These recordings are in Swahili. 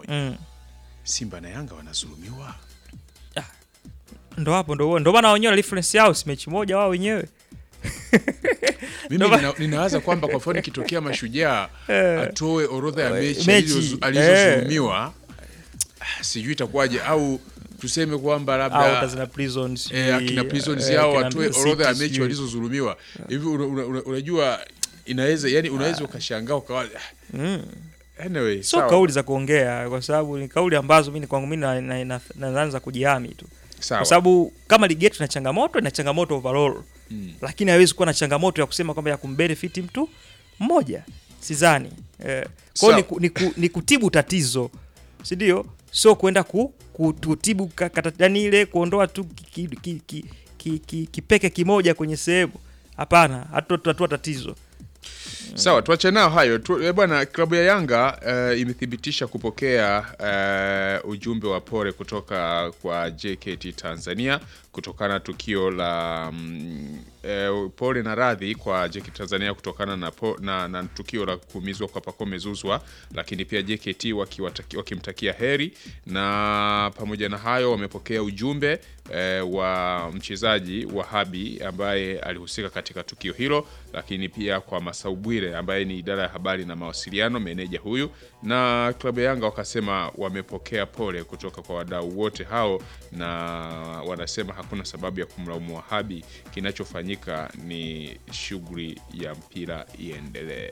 moja. mm. Simba na Yanga wanazulumiwa. ndo hapo ndo ndo maana wenyewe reference yao si mechi moja wao wenyewe Mimi Ndio nina, ninawaza kwamba kwa mfano ikitokea Mashujaa atoe orodha ya mechi, mechi, alizo- alizozulumiwa ah, sijui itakuwaje, au tuseme kwamba au labda Kazina Prisons eh, akina Prisons eh, yao akina watoe Mbeya orodha ya City, mechi sijui. walizozulumiwa hivi. una- una- una- Unajua inaweza yani, unaweza ukashangaa ukawa Mm. anyway, sio sawa, kauli za kuongea kwa sababu ni kauli ambazo mimi kwangu mimi na- na- na- naanza kujihami tu sawa. kwa sababu kama ligi yetu ina changamoto ina changamoto overall Mm. lakini haiwezi kuwa na changamoto ya kusema kwamba ya kumbenefit mtu mmoja sidhani eh, kwao Sawa. ni, ku, ni, ku, ni kutibu tatizo si ndio sio kwenda ku, kutibu yani ile kuondoa tu kipeke ki, ki, ki, ki, kipeke kimoja kwenye sehemu hapana hatutatua tatizo Sawa, tuache nao hayo tu, eh, bwana. Klabu ya Yanga eh, imethibitisha kupokea eh, ujumbe wa pole kutoka kwa JKT Tanzania kutokana na tukio la mm, eh, pole na radhi kwa JKT Tanzania kutokana na, po, na, na tukio la kuumizwa kwa Pacome Zouzoua, lakini pia JKT wakiwataki- wakimtakia heri, na pamoja na hayo wamepokea ujumbe eh, wa mchezaji Wahabi ambaye alihusika katika tukio hilo, lakini pia kwa Masau Bwire ambaye ni idara ya habari na mawasiliano, meneja huyu, na klabu ya Yanga wakasema wamepokea pole kutoka kwa wadau wote hao, na wanasema hakuna sababu ya kumlaumu Wahabi. Kinachofanyika ni shughuli ya mpira iendelee.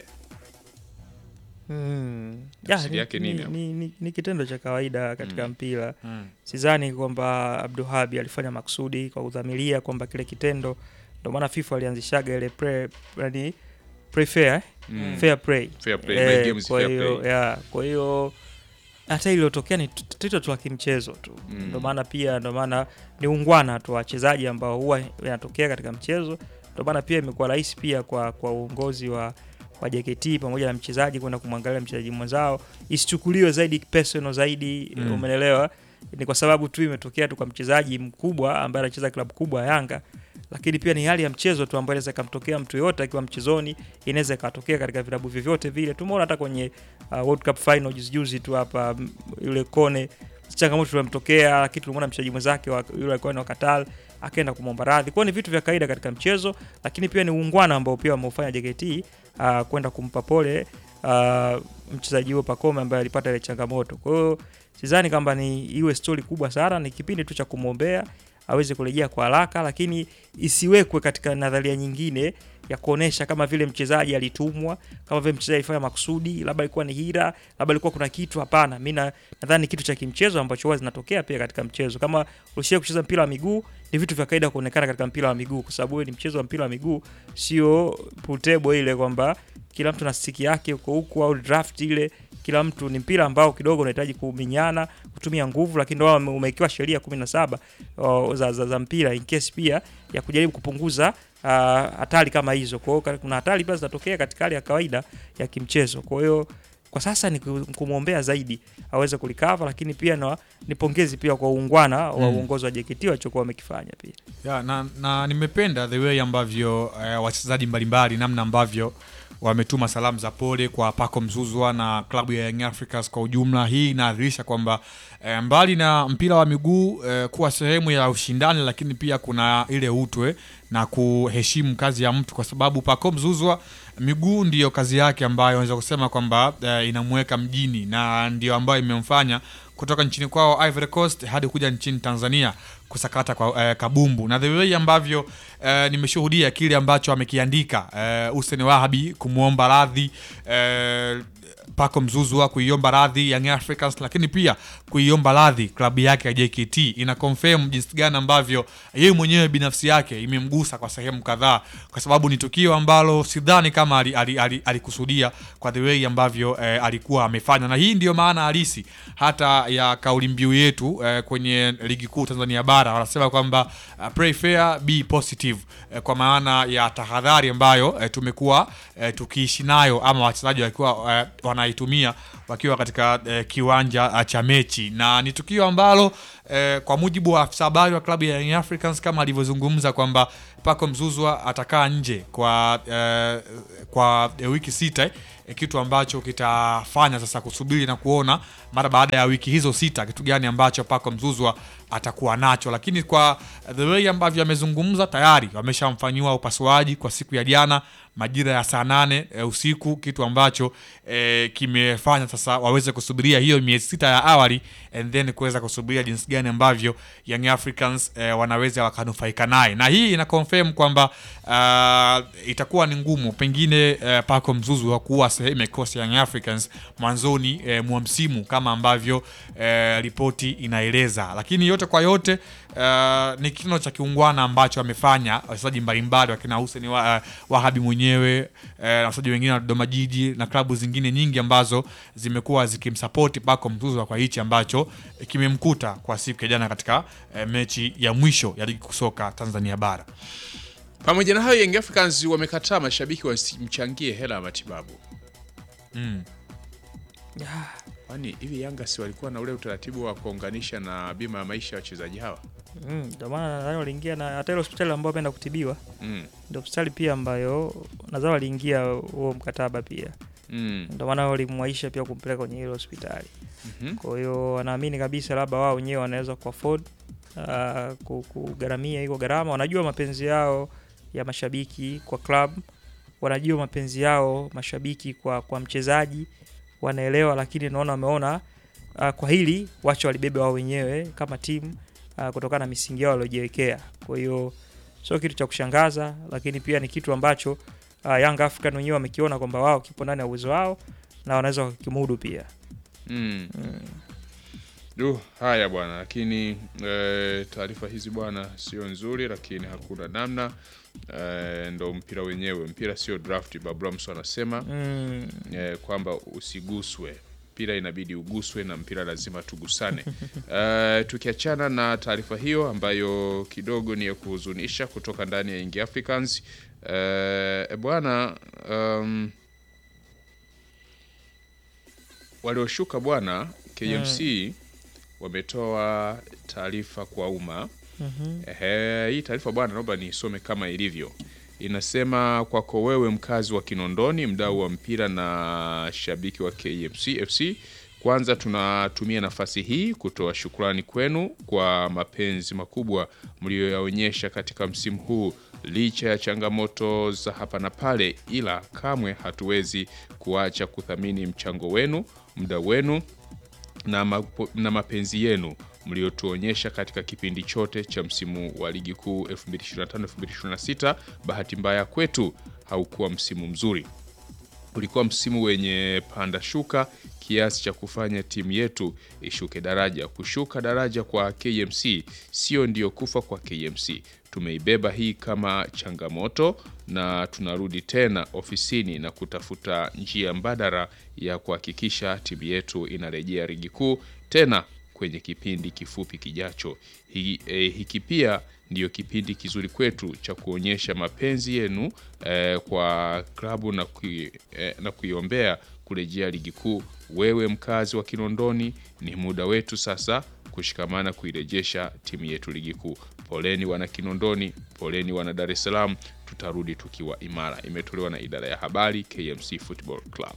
Mm. Tafsiri Ya, yake ni, nini ni, hapo? ni, ni, ni kitendo cha kawaida katika mpira sidhani kwamba Abduhabi alifanya makusudi kwa kudhamiria kwamba kile kitendo ndio maana FIFA alianzishaga ile pre, yani, pre fair, eh? Mm. fair play Fair play, Eh, my game is kwa fair hiyo play. ya, kwa hiyo hata iliyotokea ni t- tatizo tu la kimchezo tu Mm. ndio maana pia ndio maana ni ungwana tu wachezaji ambao huwa inatokea katika mchezo ndio maana pia imekuwa rahisi pia kwa kwa uongozi wa wa JKT pamoja na mchezaji kwenda kumwangalia mchezaji mwenzao isichukuliwe zaidi personal zaidi Mm. umeelewa ni kwa sababu tu imetokea tu kwa mchezaji mkubwa ambaye anacheza klabu kubwa ya Yanga lakini pia ni hali ya mchezo tu ambayo inaweza ikamtokea mtu yoyote akiwa mchezoni inaweza ikatokea katika vilabu vyovyote vile tumeona hata kwenye uh, World Cup final juzi juzi tu hapa m- yule Kone changamoto tulimtokea lakini tulimwona mchezaji mwenzake wa- yule alikuwa ni wa Qatar akaenda kumwomba radhi. Kwa hiyo ni vitu vya kawaida katika mchezo, lakini pia ni uungwana ambao pia wameufanya JKT uh, kwenda kumpa pole uh, mchezaji huyo Pacome ambaye alipata ile changamoto. Kwa hiyo sidhani kwamba ni iwe stori kubwa sana, ni kipindi tu cha kumwombea aweze kurejea kwa haraka, lakini isiwekwe katika nadharia nyingine ya kuonesha kama vile mchezaji alitumwa, kama vile mchezaji alifanya makusudi, labda ilikuwa ni hira, labda ilikuwa kuna kitu. Hapana, mi na- nadhani ni kitu cha kimchezo ambacho huwa zinatokea pia katika mchezo. Kama ulishia kucheza mpira wa miguu, ni vitu vya kawaida kuonekana katika mpira wa miguu, kwa sababu huyo ni mchezo wa mpira wa miguu, sio pool table ile kwamba kila mtu na stiki yake huko huku au draft ile kila mtu ni mpira ambao kidogo unahitaji kuminyana kutumia nguvu, lakini ndio wame- umewekewa sheria kumi na saba o, za, za, za mpira in case pia ya kujaribu kupunguza ah, hatari kama hizo. Kwa hiyo ka- kuna hatari pia zinatokea katika hali ya kawaida ya kimchezo. Kwa hiyo kwa sasa ni ku- kumwombea zaidi aweze kulikava, lakini pia na, ni pongezi pia kwa uungwana wa Mm. uongozi wa JKT walichokuwa wamekifanya pia. ya, na, na nimependa the way ambavyo eh, wachezaji mbalimbali namna ambavyo wametuma salamu za pole kwa Paco Mzuzwa na klabu ya Young Africans kwa ujumla. Hii inaadhirisha kwamba eh, mbali na mpira wa miguu eh, kuwa sehemu ya ushindani, lakini pia kuna ile utwe na kuheshimu kazi ya mtu, kwa sababu Paco Mzuzwa miguu ndiyo kazi yake ambayo unaweza kusema kwamba eh, inamweka mjini na ndio ambayo imemfanya kutoka nchini kwao Ivory Coast hadi kuja nchini Tanzania kusakata kwa eh, kabumbu na the way ambavyo eh, nimeshuhudia kile ambacho amekiandika eh, Hussein Wahabi kumwomba radhi eh, Paco Mzuzwa kuiomba radhi Young Africans, lakini pia kuiomba radhi klabu yake ya JKT ina confirm jinsi gani ambavyo yeye mwenyewe binafsi yake imemgusa kwa sehemu kadhaa, kwa sababu ni tukio ambalo sidhani kama alikusudia ali, ali, alikusudia kwa the way ambavyo eh, alikuwa amefanya, na hii ndiyo maana halisi hata ya kauli mbiu yetu eh, kwenye ligi kuu Tanzania bara wanasema kwamba uh, pray fair be positive eh, kwa maana ya tahadhari ambayo eh, tumekuwa eh, tukiishi nayo ama wachezaji wakiwa eh, wanaitumia wakiwa katika eh, kiwanja uh, cha mechi, na ni tukio ambalo eh, kwa mujibu wa afisa habari wa klabu ya Young Africans kama alivyozungumza kwamba Paco Mzuzwa atakaa nje kwa eh, kwa eh, wiki sita eh, eh, kitu ambacho kitafanya sasa kusubiri na kuona mara baada ya wiki hizo sita kitu gani ambacho Paco Mzuzwa atakuwa nacho, lakini kwa the way ambavyo amezungumza tayari wameshamfanyiwa upasuaji kwa siku ya jana majira ya saa nane e, usiku, kitu ambacho e, kimefanya sasa waweze kusubiria hiyo miezi sita ya awali and then kuweza kusubiria jinsi gani ambavyo Young Africans e, wanaweza wakanufaika naye, na hii ina confirm kwamba uh, itakuwa ni ngumu pengine uh, Paco Mzuzu wa kuwa sehemu ya kikosi ya Young Africans mwanzoni eh, mwa msimu kama ambavyo eh, ripoti inaeleza, lakini yote kwa yote uh, ni kitendo cha kiungwana ambacho amefanya wachezaji mbalimbali wakina Hussein wa, uh, Wahabi mwenyewe uh, na wachezaji wengine wa Dodoma Jiji na klabu zingine nyingi ambazo zimekuwa zikimsapoti Paco Mzuzu kwa hichi ambacho eh, kimemkuta kwa siku ya jana katika eh, mechi ya mwisho ya ligi kusoka Tanzania bara. Pamoja na hayo, Young Africans wamekataa mashabiki wasimchangie hela ya matibabu. Mm. Kwani hivi Yanga si walikuwa na ule utaratibu wa kuunganisha na bima ya maisha ya wachezaji hawa? Mm, ndio maana nadhani waliingia na hata ile hospitali ambayo ameenda kutibiwa Mm. ndio hospitali pia ambayo nadhani waliingia huo mkataba pia, Mm. ndio maana walimwaisha pia kumpeleka kwenye ile hospitali. Mhm. Kwa hiyo wanaamini kabisa labda wao wenyewe wanaweza kuafford uh, ku- kugharamia hiyo gharama. Wanajua mapenzi yao ya mashabiki kwa club, wanajua mapenzi yao mashabiki kwa, kwa mchezaji wanaelewa, lakini naona wameona uh, kwa hili wacha walibebe wao wenyewe kama timu uh, kutokana na misingi yao waliojiwekea. Kwa hiyo sio kitu cha kushangaza, lakini pia ni kitu ambacho uh, Young African wenyewe wamekiona kwamba wao kipo ndani ya uwezo wao na wanaweza wakimudu pia. Mm. Du, haya bwana, lakini e, taarifa hizi bwana sio nzuri, lakini hakuna namna e, ndo mpira wenyewe. Mpira sio draft, Babramso anasema Mm. e, kwamba usiguswe mpira inabidi uguswe na mpira lazima tugusane. e, tukiachana na taarifa hiyo ambayo kidogo ni ya kuhuzunisha kutoka ndani ya Young Africans e, bwana um, walioshuka bwana KMC wametoa taarifa kwa umma. Mhm. Ehe, hii taarifa bwana, naomba niisome kama ilivyo. Inasema kwako wewe mkazi wa Kinondoni, mdau wa mpira na shabiki wa KMC FC, kwanza tunatumia nafasi hii kutoa shukrani kwenu kwa mapenzi makubwa mliyoyaonyesha katika msimu huu licha ya changamoto za hapa na pale, ila kamwe hatuwezi kuacha kuthamini mchango wenu, muda wenu na, mapo, na mapenzi yenu mliotuonyesha katika kipindi chote cha msimu wa ligi kuu 2025-2026. Bahati mbaya kwetu haukuwa msimu mzuri, ulikuwa msimu wenye panda shuka kiasi cha kufanya timu yetu ishuke daraja. Kushuka daraja kwa KMC sio ndio kufa kwa KMC. Tumeibeba hii kama changamoto na tunarudi tena ofisini na kutafuta njia mbadala ya kuhakikisha timu yetu inarejea ligi kuu tena kwenye kipindi kifupi kijacho. Hiki, eh, hiki pia ndiyo kipindi kizuri kwetu cha kuonyesha mapenzi yenu eh, kwa klabu na, kui, eh, na kuiombea kurejea ligi kuu. Wewe mkazi wa Kinondoni, ni muda wetu sasa kushikamana kuirejesha timu yetu ligi kuu. Poleni wana Kinondoni, poleni wana Dar es Salaam, tutarudi tukiwa imara. Imetolewa na idara ya habari KMC Football Club.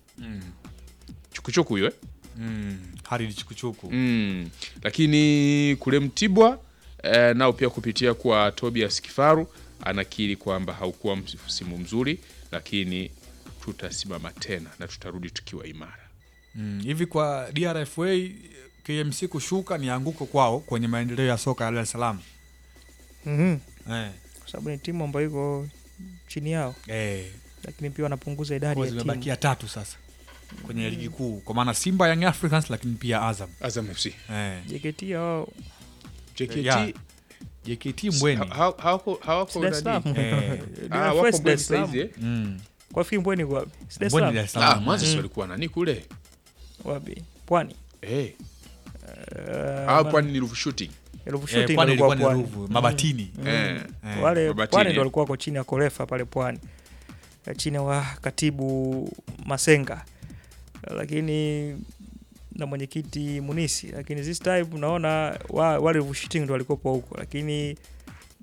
Chukuchuku hiyo eh? Mm. Halid Chukuchuku Mm. Lakini kule Mtibwa eh, nao pia kupitia kwa Tobias Kifaru anakiri kwamba haukuwa msimu mzuri, lakini tutasimama tena na tutarudi tukiwa imara. Mm, hivi kwa DRFA KMC kushuka ni anguko kwao kwenye maendeleo ya soka ya Dar es Salaam. Mhm. Eh, Kwa sababu ni timu ambayo iko chini yao, eh, lakini pia wanapunguza idadi kwa ya timu. zimebakia tatu sasa kwenye ligi kuu kwa maana Simba, Young Africans lakini pia Azam. Azam FC, Eh, JKT hao JKT Ya, JKT Mbweni. ha- ha- hawako hawako Dar es nani? Salaam. Eh, Ah, Dar wako es Mbweni Salaam. saizi, eh? mm. Kwa fikiri Mbweni kwa si Dar es Mbweni Salaam? Dar es Ah, Salaam. mwanzo si Mm. walikuwa nani kule Wapi? Pwani. eh, Eh, ah, kwani ni Ruvu Shooting Ruvu Eh, Shooting Pwani walikuwa ilikuwa ni Pwani. Ruvu, Mabatini. eh, Eh, Wale Mabatini, Pwani eh. ndio walikuwa wako chini ya Korefa pale Pwani, Eh, chini wa katibu Masenga, lakini na mwenyekiti Munisi, lakini this time naona wa, wale Ruvu Shooting ndio walikuwa huko, lakini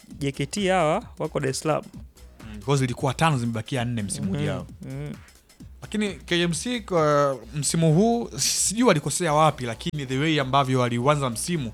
JKT hawa wako Dar es Salaam. mm, kwa hiyo zilikuwa tano zimebakia nne msimu ujao. Mm. lakini KMC kwa msimu huu sijui walikosea wapi, lakini the way ambavyo waliuanza msimu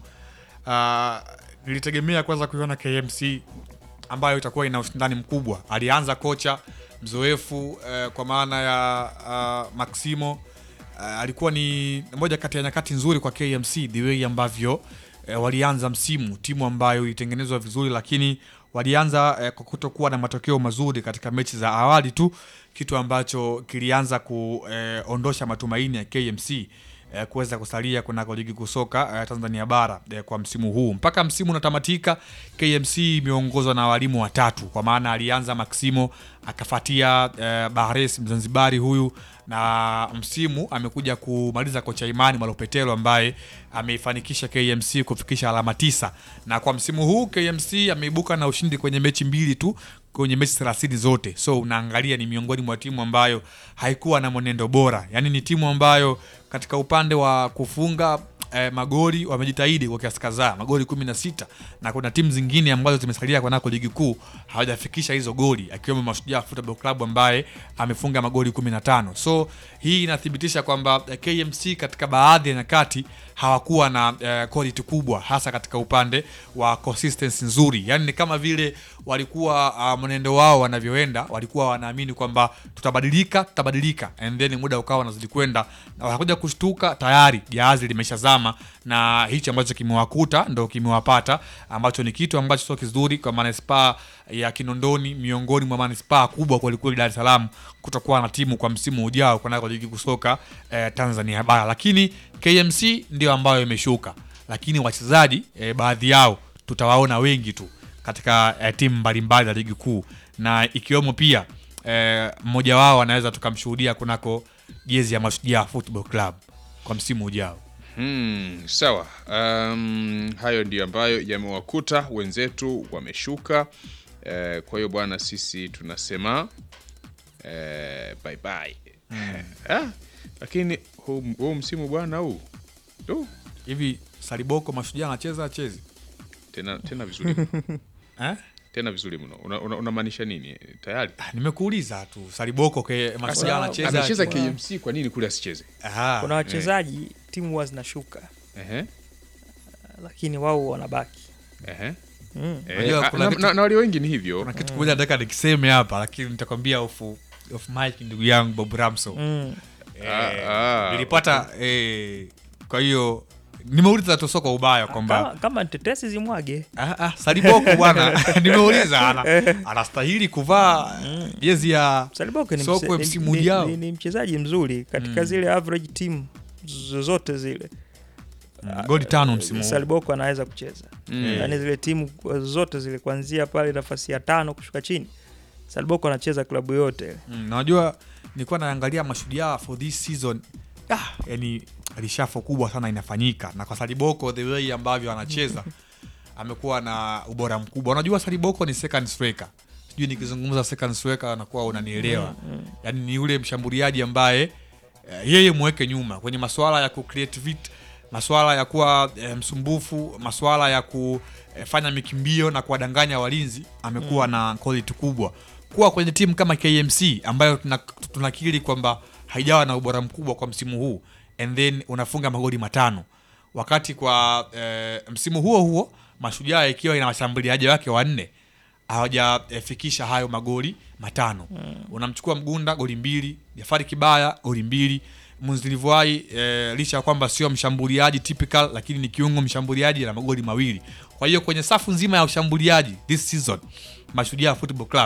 uh, nilitegemea kwanza kuiona KMC ambayo itakuwa ina ushindani mkubwa. Alianza kocha mzoefu uh, kwa maana ya uh, Maximo uh, alikuwa ni moja kati ya nyakati nzuri kwa KMC, the way ambavyo uh, walianza msimu, timu ambayo ilitengenezwa vizuri, lakini walianza uh, kwa kutokuwa na matokeo mazuri katika mechi za awali tu, kitu ambacho kilianza kuondosha matumaini ya KMC eh, kuweza kusalia kunako ligi kusoka eh, Tanzania bara eh, kwa msimu huu mpaka msimu unatamatika. KMC imeongozwa na walimu watatu, kwa maana alianza Maximo akafuatia eh, Bahares Mzanzibari huyu, na msimu amekuja kumaliza kocha Imani Malopetelo ambaye ameifanikisha KMC kufikisha alama tisa, na kwa msimu huu KMC ameibuka na ushindi kwenye mechi mbili tu kwenye mechi 30 zote. So unaangalia ni miongoni mwa timu ambayo haikuwa na mwenendo bora, yaani ni timu ambayo katika upande wa kufunga eh, magoli wamejitahidi kwa kiasi kadhaa, magoli 16 na kuna timu zingine ambazo zimesalia kwanako ligi kuu hawajafikisha hizo goli, akiwemo Mashujaa Football Club ambaye amefunga magoli 15. So hii inathibitisha kwamba eh, KMC katika baadhi ya nyakati hawakuwa na eh, quality kubwa, hasa katika upande wa consistency nzuri, yaani ni kama vile walikuwa uh, mwenendo wao wanavyoenda, walikuwa wanaamini kwamba tutabadilika, tutabadilika, and then muda ukawa unazidi kwenda, na wanakuja kushtuka, tayari jahazi limeshazama, na hichi ambacho kimewakuta ndo kimewapata, ambacho ni kitu ambacho sio kizuri kwa manispaa ya Kinondoni, miongoni mwa manispaa kubwa kwelikweli Dar es Salaam, kutokuwa na timu kwa msimu ujao kunako ligi kusoka eh, Tanzania bara, lakini KMC ndio ambayo imeshuka, lakini wachezaji eh, baadhi yao tutawaona wengi tu katika eh, timu mbalimbali za ligi kuu na ikiwemo pia eh, mmoja wao anaweza tukamshuhudia kunako jezi ya Mashujaa Football Club kwa msimu ujao. Hmm, sawa. Um, hayo ndio ambayo yamewakuta wenzetu, wameshuka. Eh, kwa hiyo bwana, sisi tunasema eh, bye bye. Ah, lakini huu, huu msimu bwana huu du, Hivi Saliboko Mashujaa anacheza achezi tena tena vizuri mno. eh? tena vizuri mno. Unamaanisha una, unamaanisha nini tayari? Ah, Nimekuuliza tu Saliboko ke Mashujaa Sasa, anacheza Anacheza Kuna- KMC, kwa nini kule asicheze? Aha. kuna wachezaji timu huwa zinashuka Ehe, lakini wao wanabaki ehe. mm. Eh, Unajua ah, kuna na, vitu- na, na walio wengi ni hivyo. Kuna kitu kimoja nataka nikiseme hapa, lakini nitakwambia off off mic, ndugu yangu Bob Ramso. Mm. Eh, Ah, ah, nilipata eh, kwa hiyo nimeuliza tu sio kwa ubaya kwamba kama, kama tetesi zimwage Ah, ah, Saliboko bwana, nimeuliza ana, anastahili kuvaa jezi ya Saliboko ni, Sokwe mse- ni, msimu ni, ujao. ni, ni mchezaji mzuri katika zile average team zozote zile goli tano msimu huu. Saliboko anaweza kucheza Mm. yaani zile timu zote zile kuanzia pale nafasi ya tano kushuka chini Saliboko anacheza klabu yote Mm, na unajua nilikuwa naangalia mashujaa for this season ah, yani rishafo kubwa sana inafanyika na kwa Saliboko the way ambavyo anacheza amekuwa na ubora mkubwa. Unajua Saliboko ni second striker, sijui nikizungumza second striker anakuwa unanielewa. Yani ni yule mshambuliaji ambaye eh, yeye mweke nyuma kwenye masuala ya kucreate vit masuala ya kuwa eh, msumbufu, masuala ya kufanya mikimbio na kuwadanganya walinzi, amekuwa na quality kubwa. Kuwa kwenye timu kama KMC ambayo tuna- tunakiri kwamba haijawa na ubora mkubwa kwa msimu huu and then unafunga magoli matano wakati kwa eh, msimu huo huo Mashujaa ikiwa ina washambuliaji wake wanne hawajafikisha hayo magoli matano. Unamchukua Mgunda goli mbili, Jafari Kibaya goli mbili, Munzilivuai eh, licha ya kwamba sio mshambuliaji typical, lakini ni kiungo mshambuliaji na magoli mawili. Kwa hiyo kwenye safu nzima ya ushambuliaji this season Mashujaa Football Club